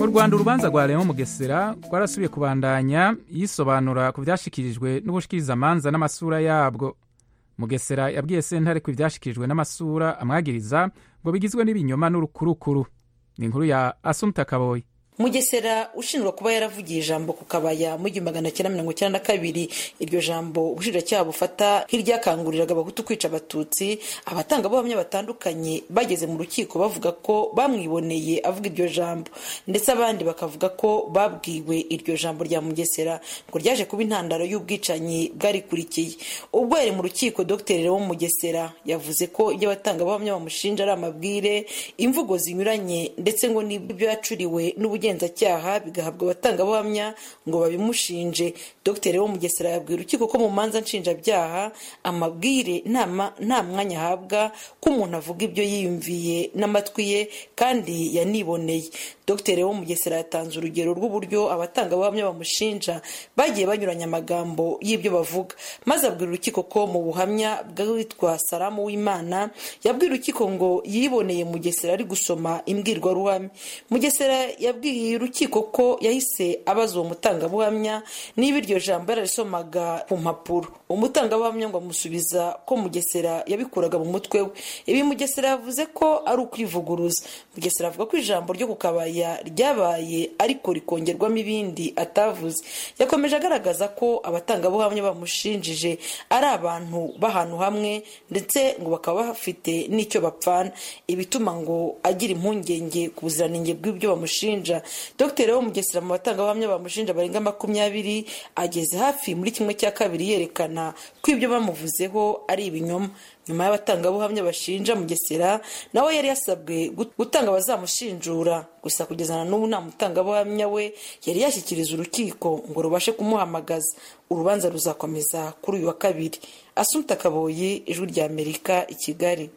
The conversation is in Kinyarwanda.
rwanda urubanza rwa Leon mugesera rwarasubiye kubandanya yisobanura ku byashyikirijwe n'ubushikirizamanza n'amasura yabwo mugesera yabwiye sentare ko ibyashyikirijwe n'amasura amwagiriza ngo bigizwe n'ibinyoma n'urukurukuru ni inkuru ya asumta kaboyi mugesera ushinjwa kuba yaravugiye ijambo ku kabaya mu igihumbi magana cyenda mirongo icyenda na kabiri iryo jambo ubushinjacyaha bufata nk'iryakanguriraga abahutu kwica abatutsi abatangabuhamya batandukanye bageze mu rukiko bavuga ko bamwiboneye avuga iryo jambo ndetse abandi bakavuga ko babwiwe iryo jambo rya mugesera ngo ryaje kuba intandaro y'ubwicanyi bwarikurikiye ubwo yari mu rukiko dr wo mugesera yavuze ko ibyo abatangabuhamya bamushinja ari amabwire imvugo zinyuranye ndetse ngo n'ibyo yacuriwe n'ubugeni ubugenzacyaha bigahabwa abatangabuhamya ngo babimushinje dr wo mugesera yabwira urukiko ko mu manza nshinjabyaha amabwire nta mwanya ahabwa ko umuntu avuga ibyo yiyumviye n'amatwi ye kandi yaniboneye dr wo mugesera yatanze urugero rw'uburyo abatangabuhamya bamushinja bagiye banyuranya amagambo y'ibyo bavuga maze abwira urukiko ko mu buhamya bw'uwitwa salamu w'imana yabwira urukiko ngo yiboneye mugesera ari gusoma imbwirwaruhame mugesera yabwiye urukiko ko yahise abaza uwo mutangabuhamya niba iryo jambo yararisomaga ku mpapuro umutangabuhamya ngo amusubiza ko mugesera yabikuraga mu mutwe we ibi mugesera yavuze ko ari ukwivuguruza mugesera avuga ko ijambo ryo kukabaya ryabaye ariko rikongerwamo ibindi atavuze yakomeje agaragaza ko abatangabuhamya bamushinjije ari abantu b'ahantu hamwe ndetse ngo bakaba bafite n'icyo bapfana ibituma ngo agira impungenge ku buziranenge bw'ibyo bamushinja dr wo mugesera mu batangabuhamya bamushinja barenga makumyabiri ageze hafi muri kimwe cya kabiri yerekana ko ibyo bamuvuzeho ari ibinyoma nyuma y'abatangabuhamya bashinja mugesera nawe yari yasabwe gutanga abazamushinjura gusa kugezana n'ubu nta mutangabuhamya we yari yashyikiriza urukiko ngo rubashe kumuhamagaza urubanza ruzakomeza kuri uyu wa kabiri asumta kaboyi ijwi ry'amerika i kigali